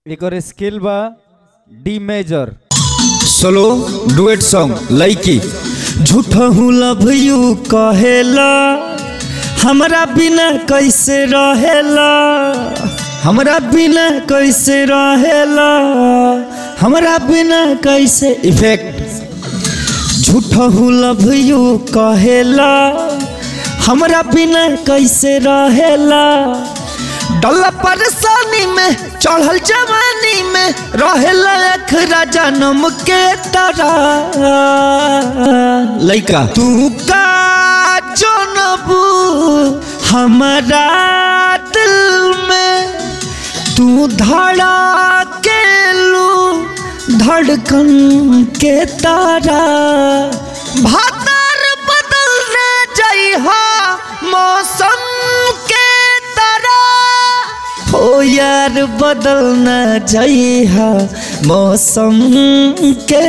एकर scale बा D major solo duet song लइकी झूठा हूँ लव यू कहेला हमरा बिना कैसे रहेला हमरा बिना कैसे रहेला हमरा बिना कैसे इफेक्ट झूठा हूँ लव यू कहेला हमरा बिना कैसे रहेला डल्ला परेशानी में चढ़ल जवानी में रहेला अखरा जन्म के तरह लइका तू का जनबू हमारा दिल में तू धड़ा के लू धड़कन के तारा भादर बदलने जइहा मौसम के तरह हो यार बदलना जइहा मौसम के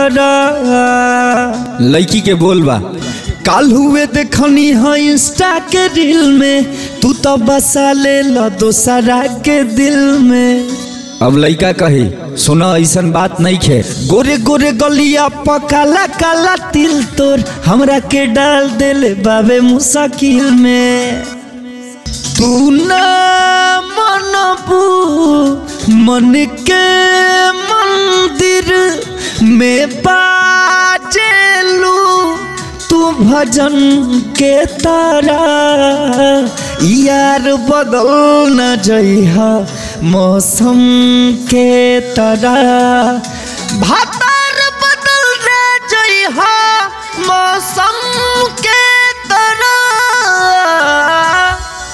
तरह लड़की के बोलबा काल हुए देखनी है इंस्टा के रील में तू तो बसा ले लो दोसरा के दिल में अब लड़का कही सुना ऐसन बात नहीं खे गोरे गोरे गलिया पकाला काला तिल तोर हमरा के डाल देले बाबे मुसाकिल में तू ना मनबू मन के मंदिर में बाजेलू तू भजन के तारा यार बदल न जइहा मौसम के तरह भाता